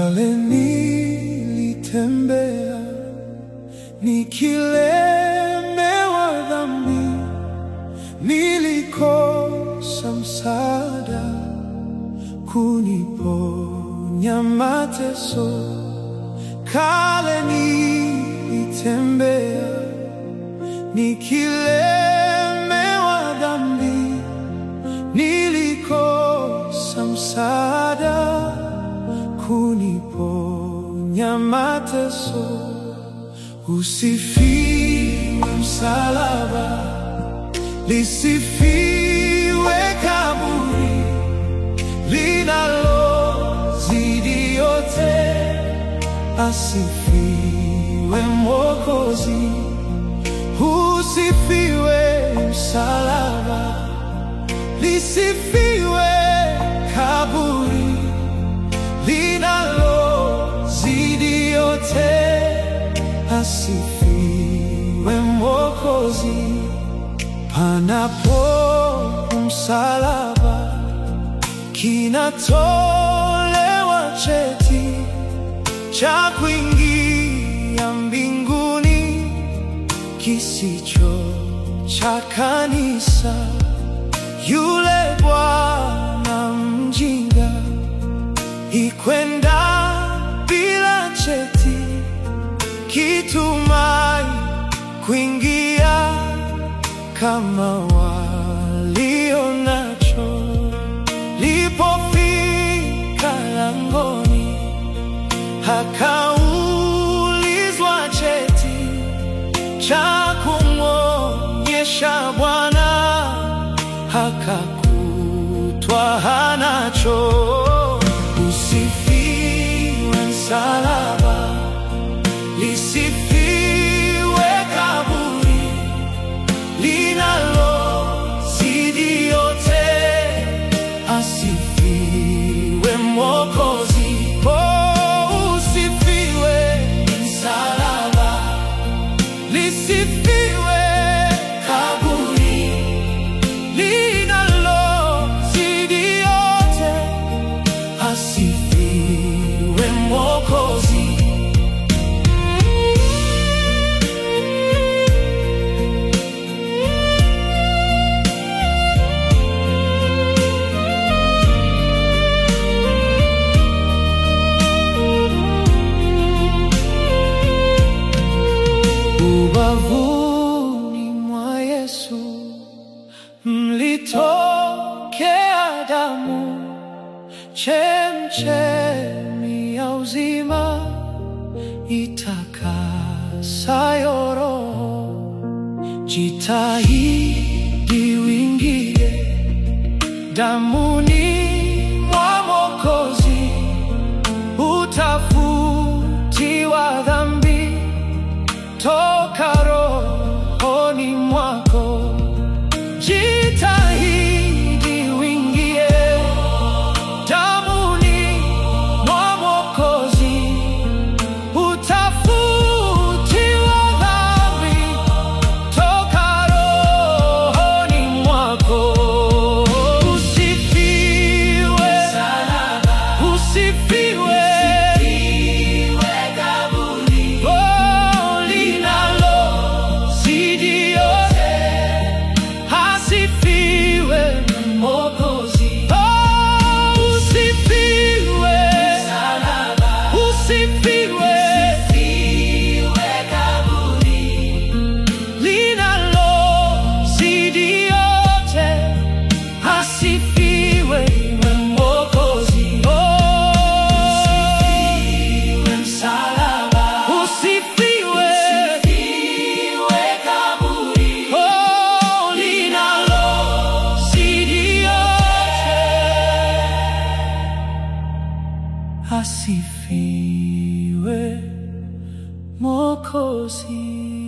Kale nilitembea nikilemewa dhambi, nilikosa msaada kuniponya mateso. Kale nilitembea nikilemewa dhambi, nilikosa msaada kuniponya mateso. Usifiwe msalaba, lisifiwe kaburi linalozidi yote, asifiwe Mwokozi. Usifiwe msalaba, lisifiwe kaburi linalozidi yote, asifiwe Mwokozi. Panapo msalaba, kinatolewa cheti cha kuingia mbinguni, kisicho cha kanisa. Yule bwana mjinga ikwenda bila cheti, kitumai kuingia kama walio nacho. Lipofika langoni, akaulizwa cheti cha kumwonyesha Bwana, akakutwa hanacho. Usifiwe msalaba, lisifiwe kaburi linalozidi yote, asifiwe Mwokozi. Oh, usifiwe msalaba, lisifiwe kaburi linalozidi yote, asifiwe Mwokozi. Ubavuni mwa Yesu mlitokea damu, chemchemi ya uzima itakasayo roho. Jitahidi uingie damuni mwa Mwokozi, utafutiwa dhambi toka rohoni mwako. Jitahidi uingie damuni mwa Mwokozi, utafutiwa dhambi toka rohoni mwako. Usifiwe, usifiwe, oh, linalozidi yote, asifiwe Mwokozi. Oh, usifiwe, usifiwe, linalozidi yote, asifiwe Mwokozi. Oh, usifiwe, oh, linalozidi yote, asifiwe Mwokozi.